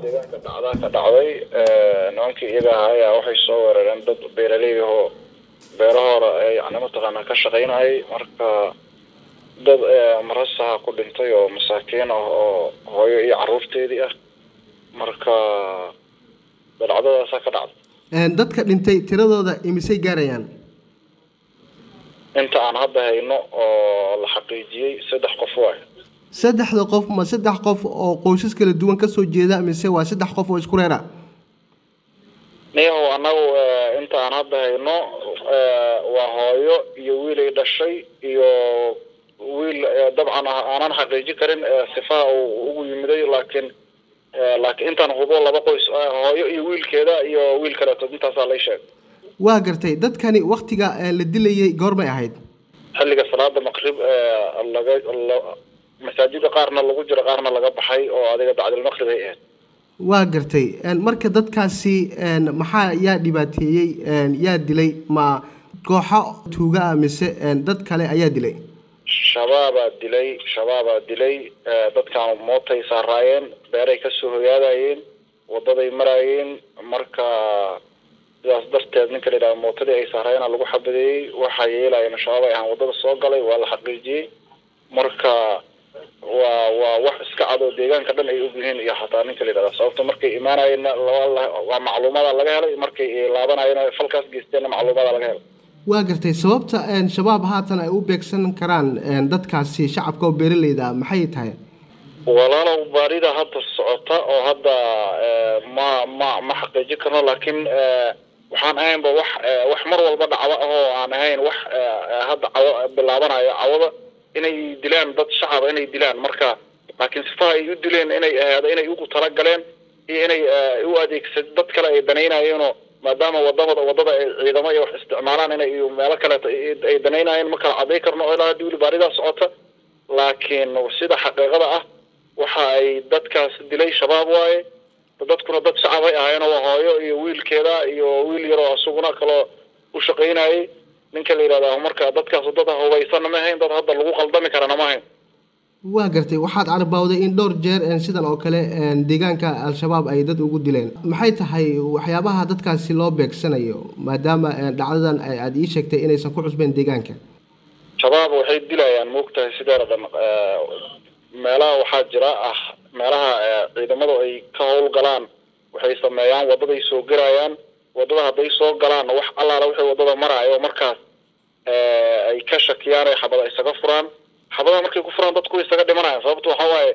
deegaanka dhacdaa ka dhacday nimankii iyaga ahaa ayaa waxay soo weerareen dad beeraley ahoo beerahooda yani mataqaanaa ka shaqaynayay marka dad marasaha ku dhintay oo masaakiin ah oo hooyo iyo caruurteedii ah marka dhacdadaasaa ka dhacday dadka dhintay tiradooda imisay gaarayaan inta aan hadda hayno oo la xaqiijiyey saddex qof waay saddexda qof ma saddex qof oo qoysas kala duwan kasoo jeeda mise waa saddex qof oo isku reera niyahow annagu inta aan hadda hayno waa hooyo iyo wiilay dhashay iyo wiil dabcan aanan xaqiijin karin sifaha uu ugu yimiday laakiin laakiin intaan hubo laba qoys hooyo iyo wiilkeeda iyo wiil kaleeto intaasaa lay sheegay waa gartay dadkani waktiga la dilayay goormay ahayd xilliga salaada maqrib laga masaajida qaarna lagu jiro qaarna laga baxay oo adiga bacdilmaqrib ay ahayd waa gartay marka dadkaasi maxaa yaa dhibaateeyey yaa dilay ma kooxo tuuga ah mise dad kale ayaa dilay shabaabaa dilay shabaabaa dilay dadkan mootay saaraayeen beeray kasoo hoyaadayeen wadaday maraayeen marka sidaas darteed ninka la yidhaha mootadii ay saaraayeen lagu xabadeeyey waxaa yeelayeen shabaab ay ahaan wadada soo galay waa la xaqiijiyey marka waa waa wax iska cad oo deegaanka dhan ay ogyihiin iyo xataa ninka la yidhahda sababta markay imaanayeenna waa macluumaada laga helay markay laabanayeen falkaas geysteenna macluumaada laga helay waa gartay sababta shabaab haatan ay u beegsan karaan dadkaasi shacabka oo beeraleyda maxay tahay walaalow baarida hadda socota oo hadda ma ma ma xaqiijin karno laakiin waxaan ahaynba wax wax mar walba dhacdo ahoo aan ahayn wax hadda cawo bilaabanayo cawada inay dilaan dad shacaba inay dilaan marka laakiin sifaha ay u dileen inay ahaado inay ugu talagaleen iyo inay u adeegsad dad kale ay danaynayeenoo maadaama wadamada wadada ay ciidamo iyo wax isticmaalaan inay meelo kaleeto ay danaynayeen ma kala caday karno oo ilaa hadii weli baaridaa socota laakiin sida xaqiiqada ah waxa ay dadkaas dilay shabaab waaye dadkuna dad shacab ay ahaayeenoo waa hooyo iyo wiilkeeda iyo wiil yaroo isaguna kaloo u shaqaynayay ninka la yidhahda marka dadkaas dad hubaysanna ma ahayn dad hadda lagu qaldami karana ma ahayn waa gartay waxaad carabawday in dhowr jeer sidan oo kale deegaanka al-shabaab ay dad ugu dileen maxay tahay waxyaabaha dadkaasi loo beegsanayo maadaama dhacdadan aada ii sheegtay inaysan ku cusbeen deegaanka shabaab waxay dilayaan moogtahay sideeda dhan meelaha waxaa jira ah meelaha ciidamadu ay ka howlgalaan waxay sameeyaan wadaday soo gelayaan wadada hadday soo galaan wax allaala wixii wadada maraayo markaas ay ka shakiyaan ay xabada isaga furaan xabadaha markay ku furaan dadku isaga dhimanayaan sababta waxaa waaye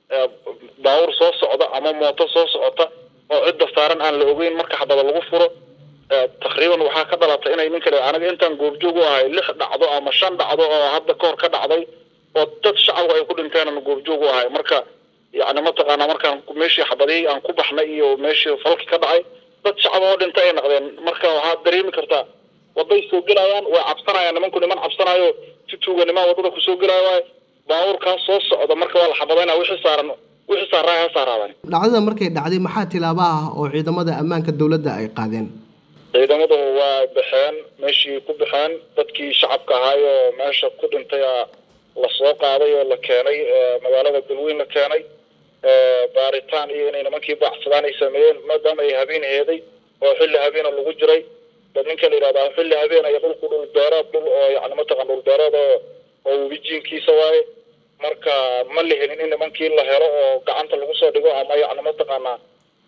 baawur soo socda ama mooto soo socota oo cidda saaran aan la ogeyn marka xabada lagu furo taqriiban waxaa ka dhalatay inay ninka aniga intaan goobjoog u ahay lix dhacdo ama shan dhacdo oo hadda kahor ka dhacday oo dad shacabku ay ku dhinteen aan goobjoog u ahay marka yacni mataqaanaa markaan meeshii xabadihii aan ku baxnay iyo meeshii falki ka dhacay dad shacab oo dhintay ay naqdeen marka waxaad dareemi kartaa waday soo gelayaan way cabsanayaan nimanku niman cabsanayo si tuuganimaa wadada kusoo gelaya waay baabuurkaas soo socda marka waa la xabadayna wixii saaran wixii saaraay ha saaraadaan dhacdada markay dhacday maxaa tilaabo ah oo ciidamada ammaanka dowladda ay qaadeen ciidamadu waa baxeen meeshii ku baxeen dadkii shacabka ahaayoo meesha ku dhintay la soo qaaday oo la keenay magaalada galweyn la keenay baaritaan iyo inay nimankii baacsadaan ay sameeyeen maadaama ay habeen heeday oo xilli habeena lagu jiray dad ninka la yidhahdaa xilli habeen ay dhulku dhul beereed dhul oo yani mataqan dhul beereed oo oo webijiinkiisa waaye marka ma la helin in nimankii la helo oo gacanta lagu soo dhigo ama yani mataqaanaa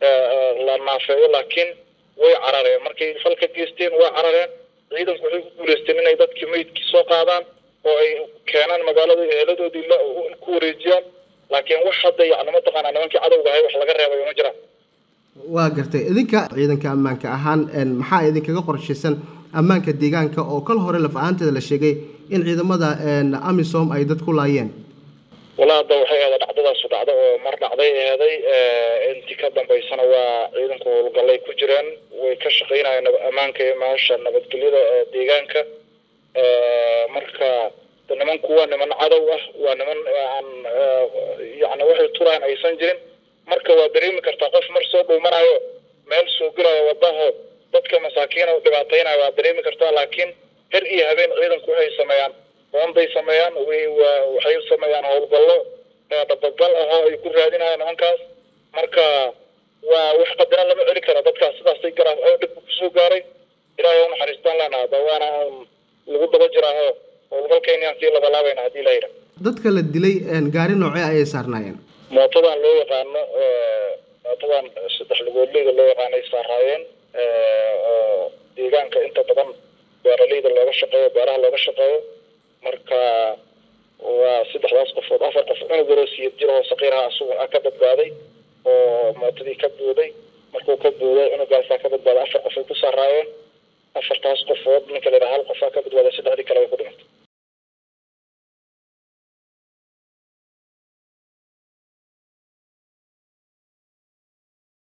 la naafeeyo laakiin way carareen markay falka geysteen way carareen ciidanku waxay ku guuleysteen inay dadkii meydkii soo qaadaan oo ay keenaan magaalada eeladoodii ku wareejiyaan laakiin wax hadda yani mataqaanaa nimankii cadowga ahay wax laga reebayo ma jiraan waa gartay idinka ciidanka ammaanka ahaan maxaa idinkaga qorshaysan ammaanka deegaanka oo kal hore laf ahaanteeda la sheegay in ciidamada amisom ay dad ku laayeen walaa hadda waxay ahda dhacdadaasu dhacdo oo mar dhacday eeday intii ka dambaysana waa ciidanku howlgallay ku jireen way ka shaqaynayeen ammaanka iyo maasha nabadgelyada deegaanka marka nimanku waa niman cadow ah waa niman aan yani waxay turaan aysan jirin marka waa dareemi kartaa qof mar soo dhuumanayo meel soo gelayo wadaho dadka masaakiina u dhibaataynayo waa dareemi kartaa laakiin her iyo habeen ciidanku waxay sameeyaan boonday sameeyaan waxay sameeyaan howlgallo dhabagal ahoo ay ku raadinayaan nimankaas marka qadina lama celi karo dadkaas sidaasay garaa oo dhibku kusoo gaaray ilaahay u naxariistaan leenaha dawaana lagu daba jiraaho howlgalkeynaan sii labalaabayna haddii la yidha dadka la dilay gaari noocee ayay saarnaayeen mootadan loo yaqaano mootadan saddex lugoodleyda loo yaqaanay saaraayeen oo deegaanka inta badan beeraleyda looga shaqeeyo beeraha looga shaqeeyo marka waa saddexdaas qofood afar qof cunug yaroo siyad jir oo saqiiraha asugu ah ka badbaaday oo mootadii ka buuday markuu ka buuday cunugaasaa ka badbaaday afar qof ay ku saaraayeen afartaas qofood ninka la yidhaha hal qofaa ka badbaaday saddexdii kale way ku dhimatay